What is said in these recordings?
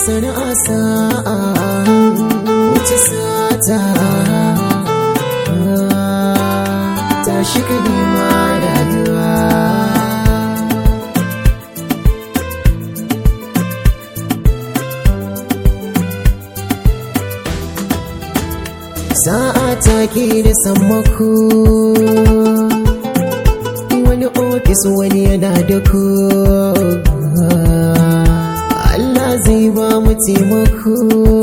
sana'a sa'a wuce sata ta shiga nema rayuwa sa'a ta ke da sammako wani ofis wani yana da ku Allah zai ba mu taimako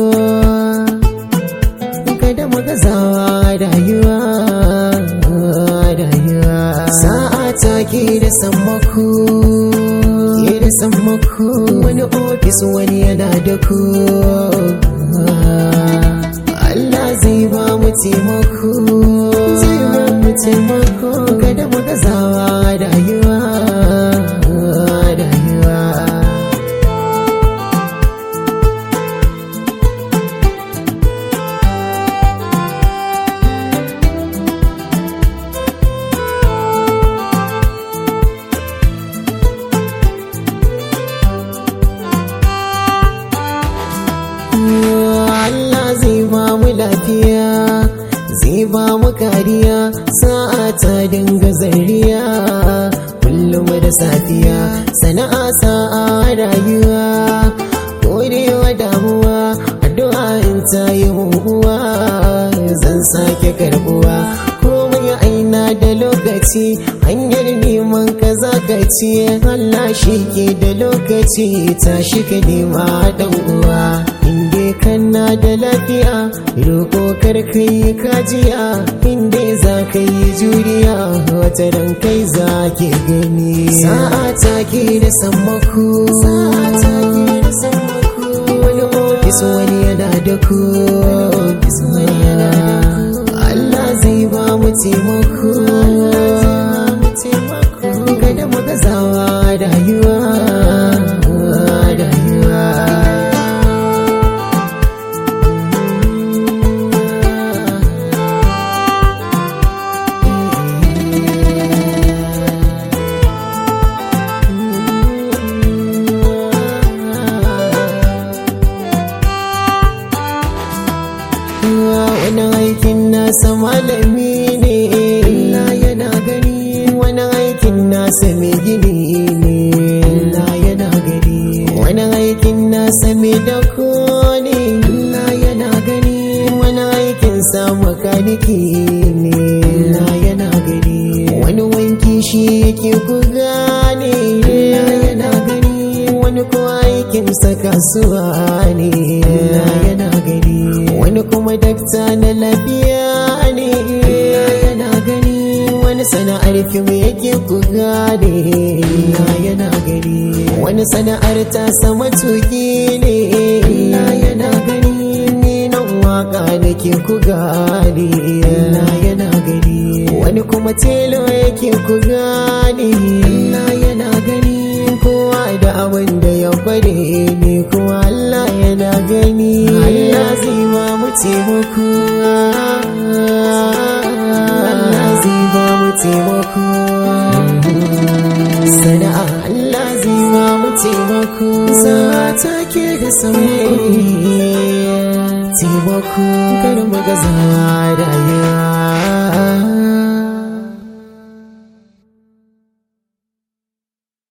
kada mu gazawa rayuwa rayuwa sa'a ta ke da sammako ke da sammako wani ofis wani yana da ku Allah zai ba mu taimako zai ba mu taimako kada mu gazawa rayuwa rayuwa Allah zai ba mu lafiya zai ba mu kariya sa'a ta dinga zariya kullum da safiya sana'a sa'a rayuwa kodewa damuwa addu'a in ta yi muguwa zan sake karbuwa komai aina da lokaci hanyar neman ka zaka ci Allah shi ke da lokaci tashi ka nema dan uwa inda kana da lafiya roƙo kar kai kajiya inda za ka yi juriya wata ran kai za ke gani sa'a ta ke da sammako sa'a ta ke da sammako wani ofis wani yana da ku Allah zai ba mu taimako kada mu gazawa rayuwa rayuwa wani aikin nasa malami ne Allah yana gani wani aikin nasa mai gini ne Allah yana gani wani aikin nasa mai dako ne Allah yana gani wani aikin sa makaniki ne Allah yana gani wani wanki shi yake ku gane Allah yana gani wani ko aikin sa kasuwa ne Allah yana gani wani kuma dakta na lafiya ne yana gani wani sana'ar fim yake ku gane yana gani wani sana'ar ta sama tuki ne yana gani ni nan waka nake ku gane yana gani wani kuma telo yake ku gane yana gani kowa da abin da ya kware ne kuma Allah yana gani Allah zai ba mu taimako Allah zai ba mu taimako sana'a Allah zai ba mu taimako sa'a ta ke da sammako taimako kar mu gaza rayuwa